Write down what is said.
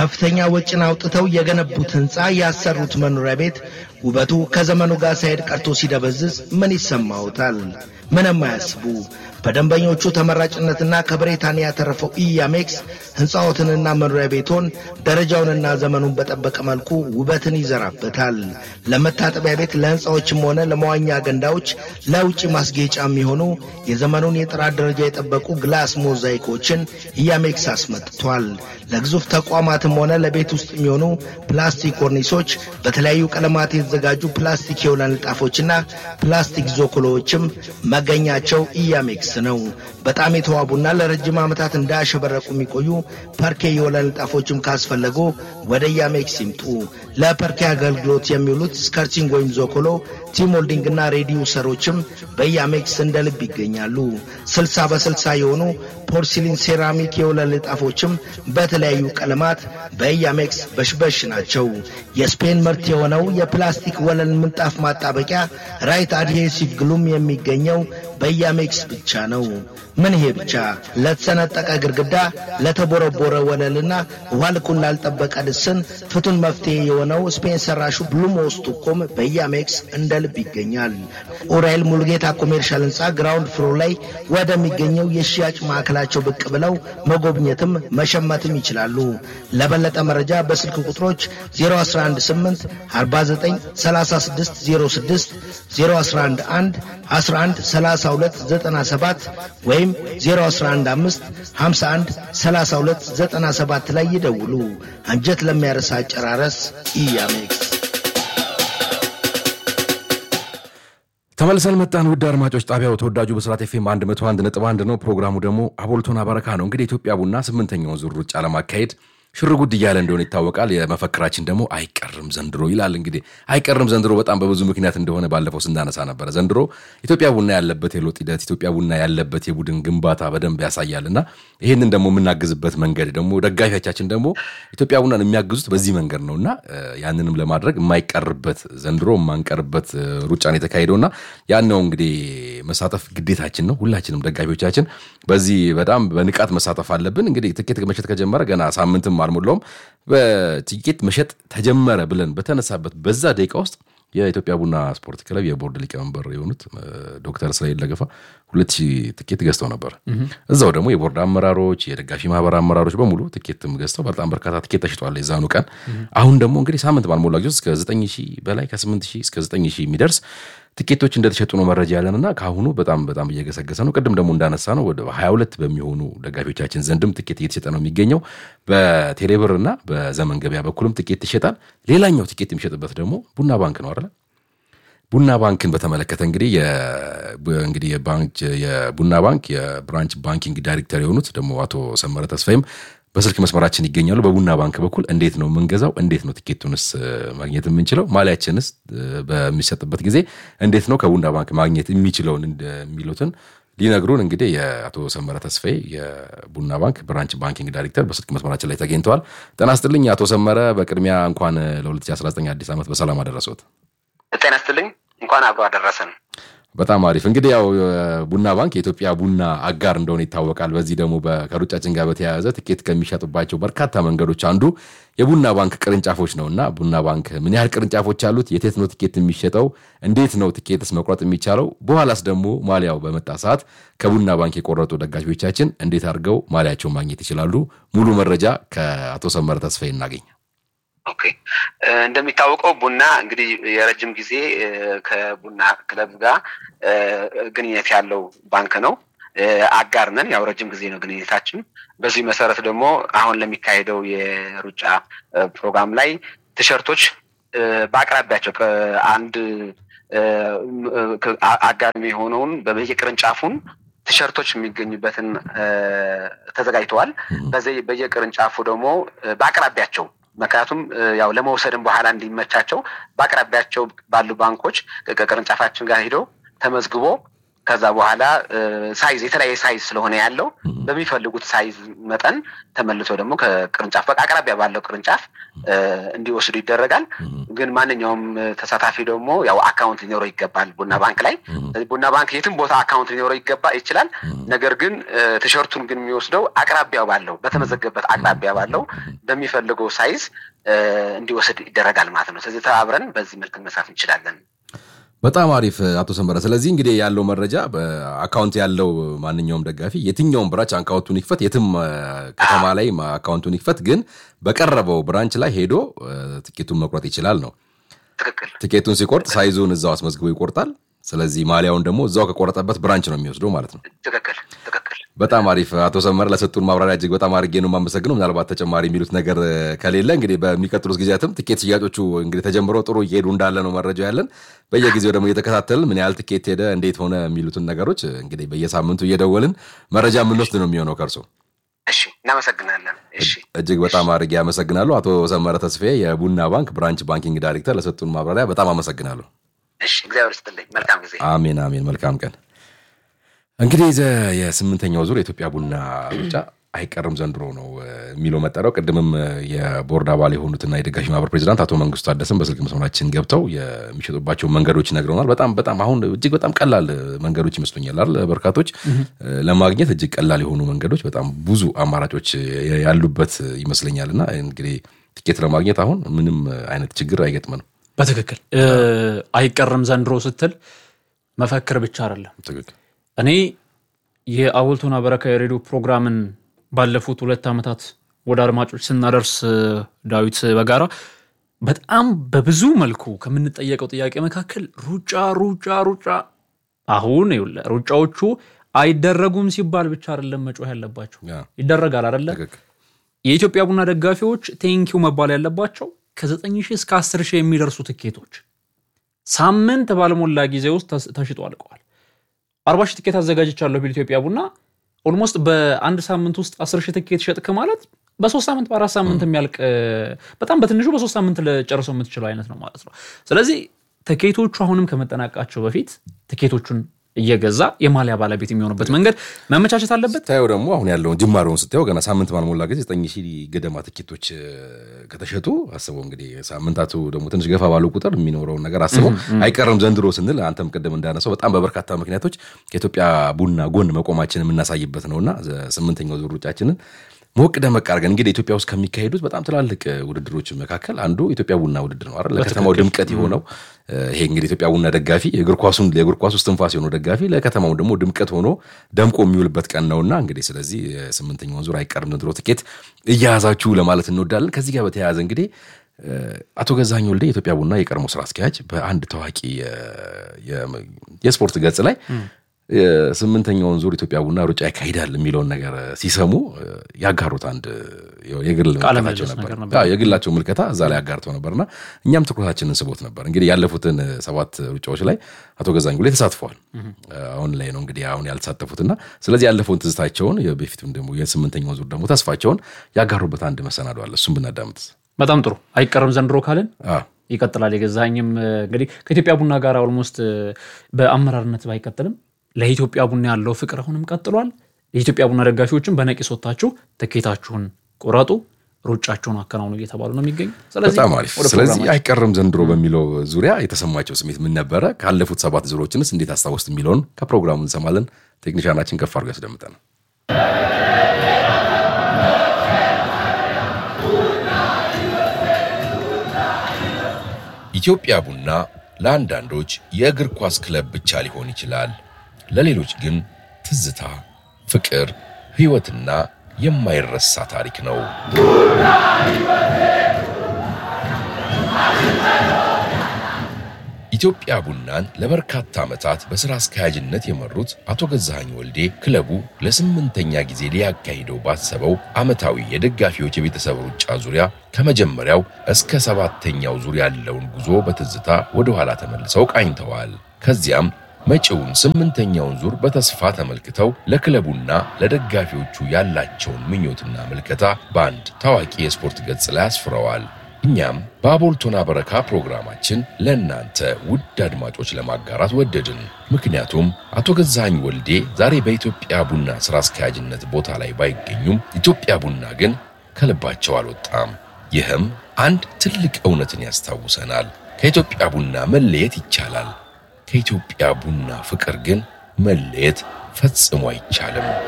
ከፍተኛ ወጪን አውጥተው የገነቡት ሕንፃ ያሰሩት መኖሪያ ቤት ውበቱ ከዘመኑ ጋር ሳይሄድ ቀርቶ ሲደበዝዝ ምን ይሰማዎታል? ምንም አያስቡ። በደንበኞቹ ተመራጭነትና ከብሪታንያ ያተረፈው ኢያሜክስ ሕንፃዎትንና መኖሪያ ቤቶን ደረጃውንና ዘመኑን በጠበቀ መልኩ ውበትን ይዘራበታል። ለመታጠቢያ ቤት፣ ለሕንፃዎችም ሆነ ለመዋኛ ገንዳዎች፣ ለውጭ ማስጌጫ የሚሆኑ የዘመኑን የጥራት ደረጃ የጠበቁ ግላስ ሞዛይኮችን ኢያሜክስ አስመጥቷል። ለግዙፍ ተቋማትም ሆነ ለቤት ውስጥ የሚሆኑ ፕላስቲክ ኮርኒሶች፣ በተለያዩ ቀለማት የተዘጋጁ ፕላስቲክ የወለል ንጣፎችና ፕላስቲክ ዞኮሎዎችም መገኛቸው ኢያሜክስ ነው። በጣም የተዋቡና ለረጅም ዓመታት እንዳያሸበረቁ የሚቆዩ ፐርኬ የወለል ንጣፎችም ካስፈለጉ ወደ ኢያሜክስ ይምጡ። ለፐርኬ አገልግሎት የሚውሉት ስከርቲንግ ወይም ዞኮሎ፣ ቲሞልዲንግና ሬዲዩሰሮችም በኢያሜክስ እንደ ልብ ይገኛሉ። ስልሳ በስልሳ የሆኑ ፖርሲሊን ሴራሚክ የወለል ንጣፎችም በተለያዩ ቀለማት በኢያሜክስ በሽበሽ ናቸው። የስፔን ምርት የሆነው የፕላስቲክ ወለል ምንጣፍ ማጣበቂያ ራይት አድሄሲቭ ግሉም የሚገኘው በኢያሜክስ ብቻ ነው። ምን ይሄ ብቻ! ለተሰነጠቀ ግድግዳ፣ ለተቦረቦረ ወለልና ውሃ ልኩን ላልጠበቀ ልስን ፍቱን መፍትሄ የሆነው ስፔን ሰራሹ ብሉሞስ ቱኮም በኢያሜክስ እንደ ልብ ይገኛል። ኡራኤል ሙሉጌታ ኮሜርሻል ሕንፃ ግራውንድ ፍሎር ላይ ወደሚገኘው የሽያጭ ማዕከላቸው ብቅ ብለው መጎብኘትም መሸመትም ይችላሉ። ለበለጠ መረጃ በስልክ ቁጥሮች 0118 49 36 06 0111 11 32 97 ወይም 0115 51 32 97 ላይ ይደውሉ። አንጀት ለሚያረሳ አጨራረስ ኢያሜክስ። ተመልሰን መጣን። ውድ አድማጮች ጣቢያው ተወዳጁ በስራት ኤፍኤም 101 ነጥብ 1 ነው። ፕሮግራሙ ደግሞ አቦልቶና በረካ ነው። እንግዲህ ኢትዮጵያ ቡና ስምንተኛውን ዙር ሩጫ ለማካሄድ ሽርጉድ እያለ እንደሆነ ይታወቃል። የመፈክራችን ደግሞ አይቀርም ዘንድሮ ይላል። እንግዲህ አይቀርም ዘንድሮ በጣም በብዙ ምክንያት እንደሆነ ባለፈው ስናነሳ ነበረ። ዘንድሮ ኢትዮጵያ ቡና ያለበት የለውጥ ሂደት፣ ኢትዮጵያ ቡና ያለበት የቡድን ግንባታ በደንብ ያሳያል እና ይህንን ደግሞ የምናግዝበት መንገድ ደግሞ ደጋፊዎቻችን ደግሞ ኢትዮጵያ ቡናን የሚያግዙት በዚህ መንገድ ነው እና ያንንም ለማድረግ የማይቀርበት ዘንድሮ የማንቀርበት ሩጫ ነው የተካሄደው እና ያን ነው እንግዲህ መሳተፍ ግዴታችን ነው። ሁላችንም ደጋፊዎቻችን በዚህ በጣም በንቃት መሳተፍ አለብን። እንግዲህ ትኬት መሸጥ ከጀመረ ገና ሳምንትም አልሞላውም። በቲኬት መሸጥ ተጀመረ ብለን በተነሳበት በዛ ደቂቃ ውስጥ የኢትዮጵያ ቡና ስፖርት ክለብ የቦርድ ሊቀመንበር የሆኑት ዶክተር እስራኤል ለገፋ ሁለት ሺህ ትኬት ገዝተው ነበር። እዛው ደግሞ የቦርድ አመራሮች፣ የደጋፊ ማህበር አመራሮች በሙሉ ትኬትም ገዝተው በጣም በርካታ ትኬት ተሽጠዋል የዛኑ ቀን። አሁን ደግሞ እንግዲህ ሳምንት ባልሞላ ጊዜ እስከ ዘጠኝ ሺህ በላይ ከስምንት ሺህ እስከ ዘጠኝ ሺህ የሚደርስ ትኬቶች እንደተሸጡ ነው መረጃ ያለንና ከአሁኑ በጣም በጣም እየገሰገሰ ነው። ቅድም ደግሞ እንዳነሳ ነው ወደ 22 በሚሆኑ ደጋፊዎቻችን ዘንድም ትኬት እየተሸጠ ነው የሚገኘው። በቴሌብር እና በዘመን ገበያ በኩልም ትኬት ይሸጣል። ሌላኛው ትኬት የሚሸጥበት ደግሞ ቡና ባንክ ነው አይደለ? ቡና ባንክን በተመለከተ እንግዲህ እንግዲህ የቡና ባንክ የብራንች ባንኪንግ ዳይሬክተር የሆኑት ደግሞ አቶ ሰመረ ተስፋይም በስልክ መስመራችን ይገኛሉ። በቡና ባንክ በኩል እንዴት ነው የምንገዛው? እንዴት ነው ትኬቱንስ ማግኘት የምንችለው? ማሊያችንስ በሚሰጥበት ጊዜ እንዴት ነው ከቡና ባንክ ማግኘት የሚችለውን የሚሉትን ሊነግሩን እንግዲህ የአቶ ሰመረ ተስፋዬ የቡና ባንክ ብራንች ባንኪንግ ዳይሬክተር በስልክ መስመራችን ላይ ተገኝተዋል። ጤና ይስጥልኝ አቶ ሰመረ። በቅድሚያ እንኳን ለ2019 አዲስ ዓመት በሰላም አደረሰዎት። ጤና ይስጥልኝ። እንኳን አብሮ አደረሰን። በጣም አሪፍ እንግዲህ ያው ቡና ባንክ የኢትዮጵያ ቡና አጋር እንደሆነ ይታወቃል። በዚህ ደግሞ ከሩጫችን ጋር በተያያዘ ትኬት ከሚሸጡባቸው በርካታ መንገዶች አንዱ የቡና ባንክ ቅርንጫፎች ነው እና ቡና ባንክ ምን ያህል ቅርንጫፎች አሉት? የቴት ነው ትኬት የሚሸጠው? እንዴት ነው ትኬትስ መቁረጥ የሚቻለው? በኋላስ ደግሞ ማሊያው በመጣ ሰዓት ከቡና ባንክ የቆረጡ ደጋፊዎቻችን እንዴት አድርገው ማሊያቸውን ማግኘት ይችላሉ? ሙሉ መረጃ ከአቶ ሰመረ ተስፋዬ እናገኝ። ኦኬ እንደሚታወቀው ቡና እንግዲህ የረጅም ጊዜ ከቡና ክለብ ጋር ግንኙነት ያለው ባንክ ነው። አጋር ነን። ያው ረጅም ጊዜ ነው ግንኙነታችን። በዚህ መሰረት ደግሞ አሁን ለሚካሄደው የሩጫ ፕሮግራም ላይ ቲሸርቶች በአቅራቢያቸው አንድ አጋር የሆነውን በየቅርንጫፉን ቲሸርቶች የሚገኙበትን ተዘጋጅተዋል። በየቅርንጫፉ ደግሞ በአቅራቢያቸው ምክንያቱም ያው ለመውሰድም በኋላ እንዲመቻቸው በአቅራቢያቸው ባሉ ባንኮች ከቅርንጫፋችን ጋር ሄደው ተመዝግቦ ከዛ በኋላ ሳይዝ የተለያየ ሳይዝ ስለሆነ ያለው በሚፈልጉት ሳይዝ መጠን ተመልሶ ደግሞ ከቅርንጫፍ አቅራቢያ ባለው ቅርንጫፍ እንዲወስዱ ይደረጋል። ግን ማንኛውም ተሳታፊ ደግሞ ያው አካውንት ሊኖረው ይገባል ቡና ባንክ ላይ። ቡና ባንክ የትም ቦታ አካውንት ሊኖረው ይገባ ይችላል። ነገር ግን ቲሸርቱን ግን የሚወስደው አቅራቢያ ባለው በተመዘገበት አቅራቢያ ባለው በሚፈልገው ሳይዝ እንዲወስድ ይደረጋል ማለት ነው። ስለዚህ ተባብረን በዚህ መልክ መስራት እንችላለን። በጣም አሪፍ አቶ ሰንበረ። ስለዚህ እንግዲህ ያለው መረጃ አካውንት ያለው ማንኛውም ደጋፊ የትኛውም ብራንች አካውንቱን ይክፈት፣ የትም ከተማ ላይ አካውንቱን ይክፈት፣ ግን በቀረበው ብራንች ላይ ሄዶ ትኬቱን መቁረጥ ይችላል ነው። ትክክል። ትኬቱን ሲቆርጥ ሳይዙን እዛው አስመዝግቦ ይቆርጣል። ስለዚህ ማሊያውን ደግሞ እዛው ከቆረጠበት ብራንች ነው የሚወስደው ማለት ነው። ትክክል ትክክል። በጣም አሪፍ አቶ ሰመረ ለሰጡን ማብራሪያ እጅግ በጣም አድርጌ ነው የማመሰግነው። ምናልባት ተጨማሪ የሚሉት ነገር ከሌለ እንግዲህ በሚቀጥሉት ጊዜያትም ትኬት ሽያጮቹ እንግዲህ ተጀምረው ጥሩ እየሄዱ እንዳለ ነው መረጃ ያለን። በየጊዜው ደግሞ እየተከታተልን ምን ያህል ትኬት ሄደ፣ እንዴት ሆነ የሚሉትን ነገሮች እንግዲህ በየሳምንቱ እየደወልን መረጃ የምንወስድ ነው የሚሆነው ከእርሶ። እሺ፣ እናመሰግናለን። እሺ፣ እጅግ በጣም አድርጌ አመሰግናለሁ። አቶ ሰመረ ተስፋዬ የቡና ባንክ ብራንች ባንኪንግ ዳይሬክተር ለሰጡን ማብራሪያ በጣም አመሰግናለሁ። እሺ፣ እግዚአብሔር ይስጥልኝ። መልካም ጊዜ። አሜን አሜን። መልካም ቀን። እንግዲህ የስምንተኛው ዙር የኢትዮጵያ ቡና ሩጫ አይቀርም ዘንድሮ ነው የሚለው መጠሪያው። ቅድምም የቦርድ አባል የሆኑትና የደጋፊ ማህበር ፕሬዚዳንት አቶ መንግስቱ ታደሰን በስልክ መስመራችን ገብተው የሚሸጡባቸው መንገዶች ነግረውናል። በጣም በጣም አሁን እጅግ በጣም ቀላል መንገዶች ይመስሉኛል አይደል? በርካቶች ለማግኘት እጅግ ቀላል የሆኑ መንገዶች፣ በጣም ብዙ አማራጮች ያሉበት ይመስለኛል እና እንግዲህ ትኬት ለማግኘት አሁን ምንም አይነት ችግር አይገጥመንም። በትክክል አይቀርም ዘንድሮ ስትል መፈክር ብቻ አይደለም። ትክክል እኔ የአቦልቶና በረካ የሬዲዮ ፕሮግራምን ባለፉት ሁለት ዓመታት ወደ አድማጮች ስናደርስ ዳዊት በጋራ በጣም በብዙ መልኩ ከምንጠየቀው ጥያቄ መካከል ሩጫ ሩጫ ሩጫ አሁን ይኸውልህ ሩጫዎቹ አይደረጉም ሲባል ብቻ አይደለም መጮህ ያለባቸው ይደረጋል አይደለ የኢትዮጵያ ቡና ደጋፊዎች ቴንኪው መባል ያለባቸው ከ9 ሺህ እስከ 10 ሺህ የሚደርሱ ትኬቶች ሳምንት ባልሞላ ጊዜ ውስጥ ተሽጦ አልቀዋል አርባ ሺህ ትኬት አዘጋጅቻለሁ ቢል ኢትዮጵያ ቡና ኦልሞስት በአንድ ሳምንት ውስጥ አስር ሺህ ትኬት ሸጥክ ማለት በሶስት ሳምንት በአራት ሳምንት የሚያልቅ በጣም በትንሹ በሶስት ሳምንት ለጨርሰው የምትችለው አይነት ነው ማለት ነው። ስለዚህ ትኬቶቹ አሁንም ከመጠናቀቃቸው በፊት ትኬቶቹን እየገዛ የማሊያ ባለቤት የሚሆኑበት መንገድ መመቻቸት አለበት። ስታየው ደግሞ አሁን ያለውን ጅማሬውን ስታየው ገና ሳምንት ባልሞላ ጊዜ ዘጠኝ ሺህ ገደማ ትኬቶች ከተሸጡ አስበው እንግዲህ ሳምንታቱ ደግሞ ትንሽ ገፋ ባለው ቁጥር የሚኖረውን ነገር አስበው አይቀርም ዘንድሮ ስንል አንተም ቅድም እንዳነሳው በጣም በበርካታ ምክንያቶች ከኢትዮጵያ ቡና ጎን መቆማችን የምናሳይበት ነውና ስምንተኛው ዙር ሩጫችንን ሞቅ ደመቅ አድርገን እንግዲህ ኢትዮጵያ ውስጥ ከሚካሄዱት በጣም ትላልቅ ውድድሮች መካከል አንዱ ኢትዮጵያ ቡና ውድድር ነው አይደል? ለከተማው ድምቀት የሆነው ይሄ እንግዲህ ኢትዮጵያ ቡና ደጋፊ የእግር ኳሱን የእግር ኳሱ እስትንፋስ የሆነው ደጋፊ ለከተማው ደግሞ ድምቀት ሆኖ ደምቆ የሚውልበት ቀን ነውና እንግዲህ ስለዚህ ስምንተኛውን ዙር አይቀርም ዘንድሮ ትኬት እያያዛችሁ ለማለት እንወዳለን። ከዚህ ጋር በተያያዘ እንግዲህ አቶ ገዛኝ ወልዴ የኢትዮጵያ ቡና የቀድሞ ስራ አስኪያጅ በአንድ ታዋቂ የስፖርት ገጽ ላይ ስምንተኛውን ዙር ኢትዮጵያ ቡና ሩጫ ያካሂዳል የሚለውን ነገር ሲሰሙ ያጋሩት አንድ የግል ምልከታቸው ነበር። የግላቸው ምልከታ እዛ ላይ ያጋርተው ነበርና እኛም ትኩረታችንን ስቦት ነበር። እንግዲህ ያለፉትን ሰባት ሩጫዎች ላይ አቶ ገዛኝ ላይ ተሳትፈዋል። አሁን ላይ ነው እንግዲህ አሁን ያልተሳተፉትና ስለዚህ ያለፈውን ትዝታቸውን በፊቱም ደግሞ የስምንተኛውን ዙር ደግሞ ተስፋቸውን ያጋሩበት አንድ መሰናዶ አለ። እሱም ብናዳምጥ በጣም ጥሩ። አይቀርም ዘንድሮ ካልን ይቀጥላል። የገዛኝም እንግዲህ ከኢትዮጵያ ቡና ጋር ኦልሞስት በአመራርነት ባይቀጥልም ለኢትዮጵያ ቡና ያለው ፍቅር አሁንም ቀጥሏል። የኢትዮጵያ ቡና ደጋፊዎችን በነቂስ ወጥታችሁ ትኬታችሁን ቁረጡ፣ ሩጫቸውን አከናውኑ እየተባሉ ነው የሚገኙ። በጣም አሪፍ። ስለዚህ አይቀርም ዘንድሮ በሚለው ዙሪያ የተሰማቸው ስሜት ምን ነበረ? ካለፉት ሰባት ዙሮችንስ እንዴት አስታወስት የሚለውን ከፕሮግራሙ እንሰማለን። ቴክኒሻናችን ከፍ አድርጎ ያስደምጠናል። ኢትዮጵያ ቡና ለአንዳንዶች የእግር ኳስ ክለብ ብቻ ሊሆን ይችላል። ለሌሎች ግን ትዝታ፣ ፍቅር፣ ሕይወትና የማይረሳ ታሪክ ነው። ኢትዮጵያ ቡናን ለበርካታ ዓመታት በሥራ አስኪያጅነት የመሩት አቶ ገዛኸኝ ወልዴ ክለቡ ለስምንተኛ ጊዜ ሊያካሂደው ባሰበው ዓመታዊ የደጋፊዎች የቤተሰብ ሩጫ ዙሪያ ከመጀመሪያው እስከ ሰባተኛው ዙር ያለውን ጉዞ በትዝታ ወደ ኋላ ተመልሰው ቃኝተዋል። ከዚያም መጪውን ስምንተኛውን ዙር በተስፋ ተመልክተው ለክለቡና ለደጋፊዎቹ ያላቸውን ምኞትና ምልከታ በአንድ ታዋቂ የስፖርት ገጽ ላይ አስፍረዋል። እኛም በአቦልቶና በረካ ፕሮግራማችን ለእናንተ ውድ አድማጮች ለማጋራት ወደድን። ምክንያቱም አቶ ገዛኸኝ ወልዴ ዛሬ በኢትዮጵያ ቡና ሥራ አስኪያጅነት ቦታ ላይ ባይገኙም ኢትዮጵያ ቡና ግን ከልባቸው አልወጣም። ይህም አንድ ትልቅ እውነትን ያስታውሰናል። ከኢትዮጵያ ቡና መለየት ይቻላል። ከኢትዮጵያ ቡና ፍቅር ግን መለየት ፈጽሞ አይቻልም።